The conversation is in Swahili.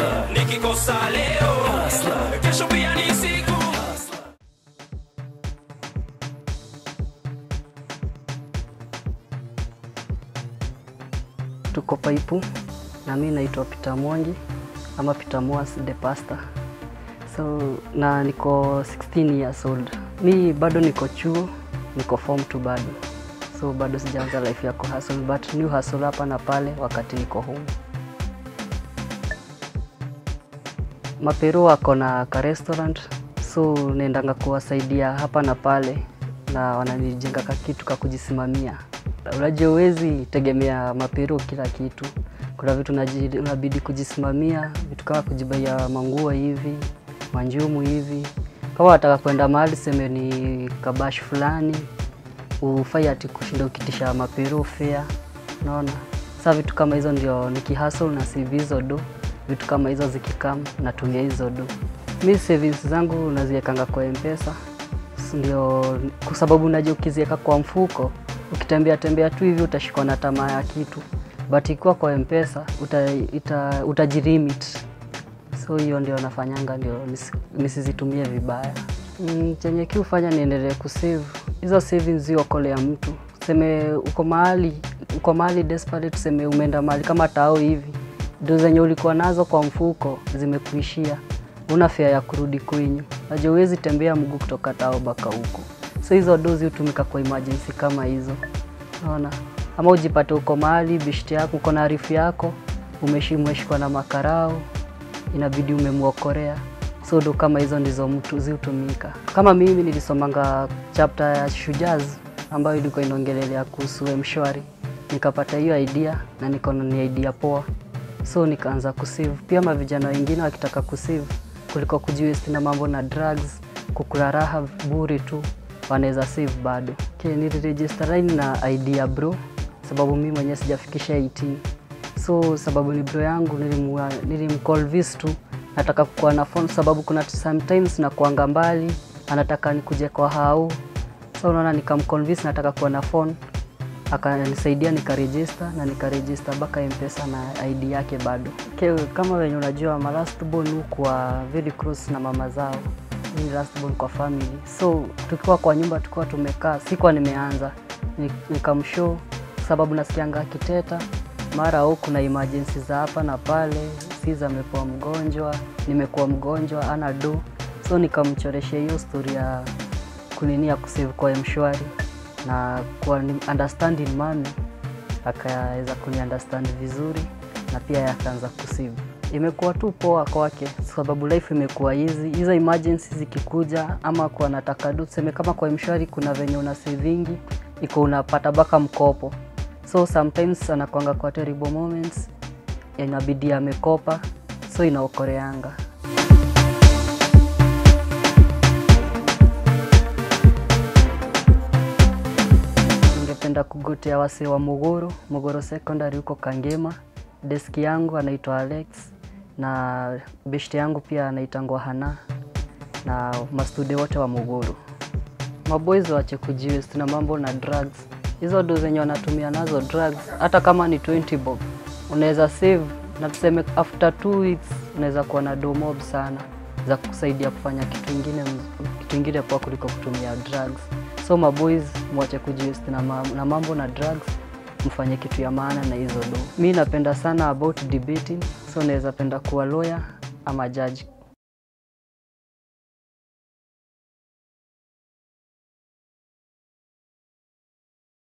nikikosa leo kesho pia ni siku tuko Paipu na mi naitwa Peter Mwangi ama Peter Mwas the pastor. So na niko 16 years old. Mi bado niko chuo, niko form 2 bado. So bado sijaanza life ya kuhustle but new hustle hapa na pale wakati niko home. Mapero wako na ka restaurant so naendanga kuwasaidia hapa na pale na wananijenga ka kitu ka kujisimamia. Unajua huwezi tegemea mapero kila kitu. Kuna vitu unaji- unabidi kujisimamia, vitu kama kujibaia manguo hivi, manjumu hivi. Kama wataka kwenda mahali seme ni kabash fulani, ufai ati kushinda ukitisha mapero fare, unaona? Sasa vitu kama hizo ndio nikihustle na save hizo do, vitu kama hizo zikikam natumia hizo do. Mi savings zangu naziekanga kwa M-Pesa ndio kwa sababu unajua ukiziweka kwa mfuko ukitembea tembea tu hivi utashikwa na tamaa ya kitu but ikiwa kwa mpesa uta, ita, utajirimit so hiyo ndio nafanyanga ndio nisi- nisizitumie vibaya mm, chenye kiufanya niendelee kusave hizo savings ziokolea mtu tuseme uko mahali uko mahali desperate tuseme umeenda mahali kama tao hivi ndo zenye ulikuwa nazo kwa mfuko zimekuishia una fare ya kurudi kwenyu najua huwezi tembea mguu kutoka tao mpaka huko so hizo dozi hutumika kwa emergency kama hizo naona ama ujipate uko mahali bishti yako uko na arifu yako umeshi- umeshikwa na makarao inabidi umemwokorea so ndo kama hizo ndizo mtu zihutumika kama mimi nilisomanga chapter ya shujaz ambayo ilikuwa inaongelelea kuhusu mshwari nikapata hiyo idea na nikaona ni idea poa so nikaanza kusave pia mavijana wengine wakitaka kusave kuliko kujiwesti na mambo na drugs kukula raha bure tu wanaweza save bado okay, niliregister line na idea bro sababu mi mwenyewe sijafikisha 18 so sababu ni bro yangu nilimwa- nilimconvince tu nataka kukuwa na phone sababu kuna sometimes nakuanga mbali anataka nikuje kwa hau so unaona nikamconvince nataka kuwa na phone akanisaidia nikaregister na nikaregister mpaka mpesa na id yake bado okay, kama wenye unajua ma last born hukuwa very close na mama zao Mimi last born kwa family so tukiwa kwa nyumba tukiwa tumekaa sikuwa nimeanza Ni- nikamshow sababu nasikianga akiteta mara au kuna emergency za hapa na pale siza amekuwa mgonjwa nimekuwa mgonjwa ana do so nikamchoreshea hiyo story ya kunini ya kusave kwa mshwari na kwa ni- understanding mami akaweza kuni understand vizuri na pia yeye akaanza kusave imekuwa tu poa kwake sababu life imekuwa hizi hizo emergency zikikuja ama kwa nataka du tuseme kama kwa mshwari kuna venye una savingi iko unapata baka mkopo so sometimes anakwanga kwa terrible moments inabidi amekopa so inaokoreanga ningependa kugotea wasee wa Muguru, Muguru Secondary huko Kangema. Deski yangu anaitwa Alex na beshte yangu pia anaitangwa Hana na mastude wote wa Muguru. Maboys waache kujiwest na mambo na drugs. Hizo ndo zenye wanatumia nazo drugs, hata kama ni 20 bob unaweza save, na tuseme after two weeks unaweza kuwa na do mob sana za kusaidia kufanya kitu ingine, mz- kitu ingine poa kuliko kutumia drugs. So maboys mwache kujiwest na, ma na mambo na drugs, mfanye kitu ya maana na hizo do. Mi napenda sana about debating, so naweza penda kuwa lawyer ama judge